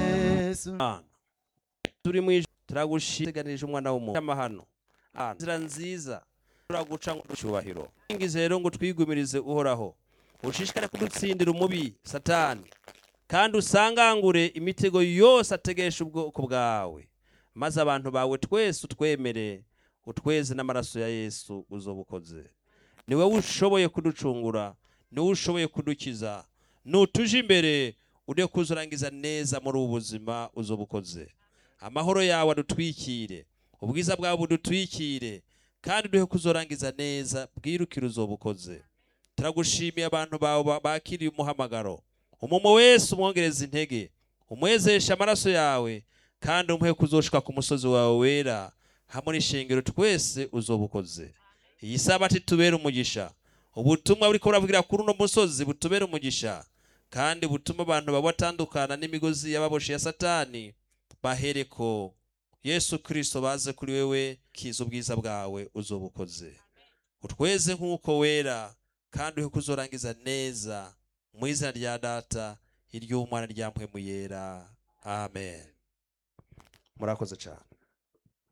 yesu turi mu ijuru turagushimira tuganirije umwana w'umuntu amahano inzira nziza turaguca ngo icyubahiro ingizi rero ngo twigumirize uhoraho ushishikare kudutsindira umubi satani kandi usangangure imitego yose ategesha ubwoko bwawe maze abantu bawe twese utwemere utweze n'amaraso ya yesu ukoze ni wowe ushoboye kuducungura ni wowe ushoboye kudukiza nutuje imbere ujye kuzurangiza neza muri ubu buzima ukoze amahoro yawe adutwikire ubwiza bwawe budutwikire kandi duhe kuzorangiza neza bwirukire ukoze turagushimiye abantu bawe bakiriye umuhamagaro umumu wese umwongereza intege umwezesha amaraso yawe kandi umuhe kuzoshika ku musozi wawe wera hamwe n'ishingiro twese ukoze iyi sabato itubere umugisha ubutumwa buri kubura kuri uno musozi butubere umugisha kandi butuma abantu baba batandukana n'imigozi y'ababoshi ya satani bahereko yesu kirisito baze kuri wewe kiza ubwiza bwawe ukoze utweze nk'uko wera kandi uhe kuzorangiza neza mu izina rya data iry'umwana rya mpemu yera amen murakoze cyane